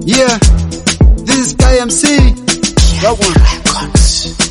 Yeah, this is Guy MC. That one.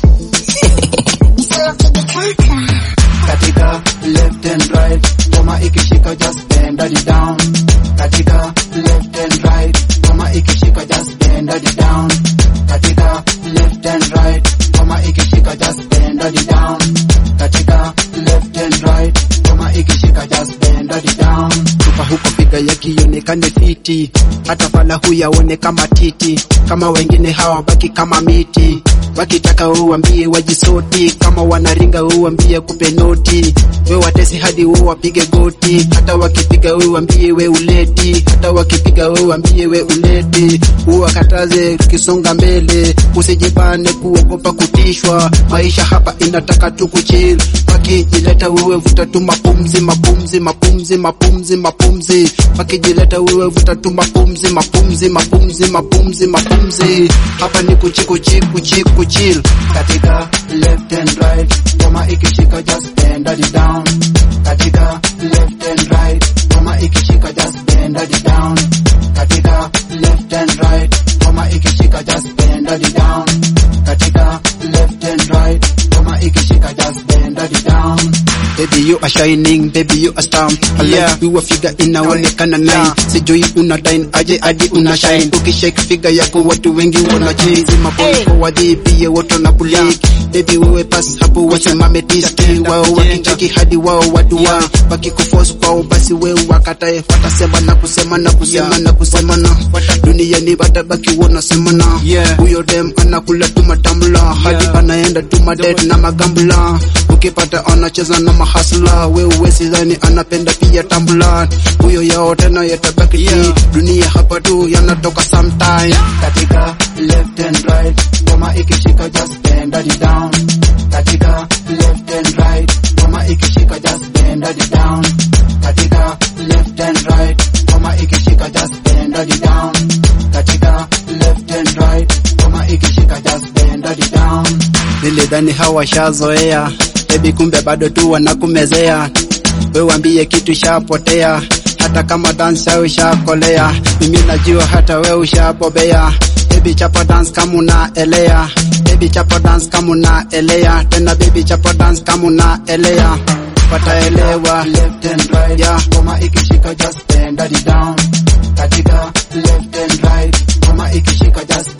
Katika left and right, kama ikishika just bend it down. Katika left and right, kama ikishika just bend it down. Katika left and right, kama ikishika just bend it down. Katika left and right, kama ikishika just bend it down. Tupa huko piga yakionekane fiti, hata pala huyaone kama titi, kama wengine hawabaki kama miti wakitaka uambie wajisoti, kama wanaringa uambie kupe noti, we watesi hadi we wapige goti, hata wakipiga we uambie we uleti, hata wakipiga we uambie we uleti, uwakataze tukisonga mbele, usijibane kuogopa kutishwa, maisha hapa inataka tu kuchill, wakijileta wewe vuta tu mapumzi mapumzi mapumzi mapumzi mapumzi, wakijileta wewe vuta tu mapumzi mapumzi mapumzi mapumzi mapumzi, hapa ni kuchi kuchi kuchi kuchill katika left and right, kama ikishika just bend it down, katika left and right, kama ikishika just bend it down, katika left and right, kama ikishika just bend it down, katika left and right, kama ikishika just bend it down. Baby you are shining, baby you are star. I Yeah. like you figure inaonekana nine. Sijui una dine aje hadi una shine. Ukishake figure yako watu wengi wana chase. Maboy Hey. kwa wadi pia watu na kulik. Baby wewe pass hapo wasimame tisti. Wao wakicheki hadi wao watu wa wakikuforce kwao basi wewe wakatae. Watasema na kusema na kusema Yeah. na kusema na duniani watabaki wanasema na Yeah. huyo dem anakula tu matamla hadi Yeah. anaenda tu madet na magambla ukipata anacheza na mahasla wewe sidhani anapenda pia tambla huyo yao tena yatabaki ti Yeah. dunia hapa tu yanatoka sometime katika left and right kama ikishika just bend it down katika left and right kama ikishika just bend it down katika left and right kama ikishika just bend it down katika left and right kama ikishika just bend it down nilidhani hawashazoea bebi kumbe bado tu wanakumezea we wambie kitu shapotea hata kama dansa ushakolea mimi najua hata we ushabobea baby chapa dance kama unaelea baby chapa dance kama unaelea tena baby chapa dance kama unaelea wataelewa left and right yeah kama ikishika just bend it down katika left and right kama ikishika just